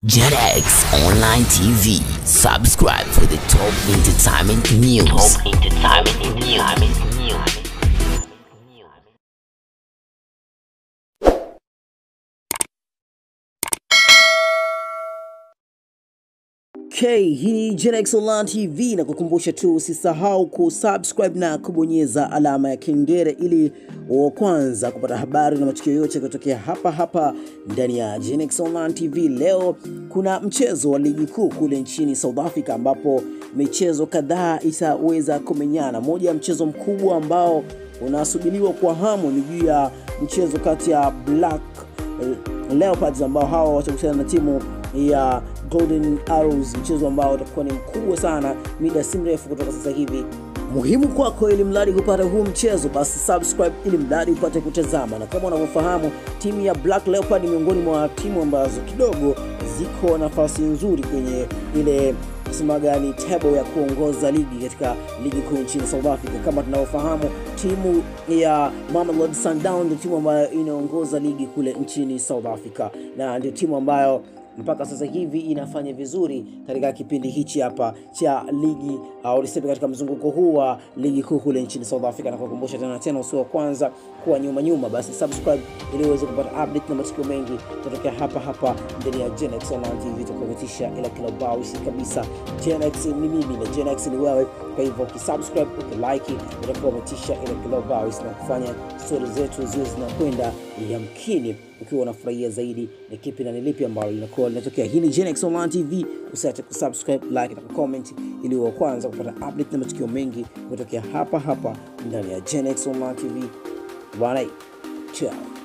JetX Online TV. Subscribe for the top entertainment news. Top entertainment news. Okay, hii ni Genex Online TV na kukumbusha tu usisahau kusubscribe na kubonyeza alama ya kengele ili wa kwanza kupata habari na matukio yote kutokea hapa hapa ndani ya Genex Online TV. Leo kuna mchezo wa ligi kuu kule nchini South Africa ambapo michezo kadhaa itaweza kumenyana. Moja ya mchezo mkubwa ambao unasubiriwa kwa hamu ni juu ya mchezo kati ya Black Leopards ambao hawa watakutana na timu ya Golden Arrows, mchezo ambao utakuwa ni mkubwa sana mida si mrefu kutoka sasa hivi. Muhimu kwako ili mradi kupata huu mchezo, basi subscribe ili mradi upate kutazama. Na kama unavyofahamu, timu ya Black Leopard ni miongoni mwa timu ambazo kidogo ziko nafasi nzuri kwenye ile kusema gani table ya kuongoza ligi katika ligi kuu nchini South Africa. Kama tunavyofahamu, timu ya Mamelodi Sundowns ndio timu ambayo inaongoza ligi kule nchini South Africa na ndio timu ambayo mpaka sasa hivi inafanya vizuri katika kipindi hichi hapa cha ligi au niseme katika mzunguko huu wa ligi kuu kule nchini South Africa, na kukumbusha tena tena, usio wa kwanza kuwa nyuma nyuma, basi subscribe ili uweze kupata update na matukio mengi kutokea hapa hapa ndani ya Genex Online TV, tukuletisha ila kila bausi kabisa. Genex ni mimi na Genex ni wewe, kwa hivyo ukisubscribe, ukilike, utakuwa umetisha ila kila bausi na kufanya stori zetu ziwe zinakwenda yamkini ukiwa unafurahia zaidi ni kipi na ni lipi ambalo linakuwa linatokea. Hii ni Genex Online TV, usiache kusubscribe, like na kucomment ili wa kwanza kupata update na matukio mengi kutokea hapa hapa ndani ya Genex Online TV. Bwana, ciao.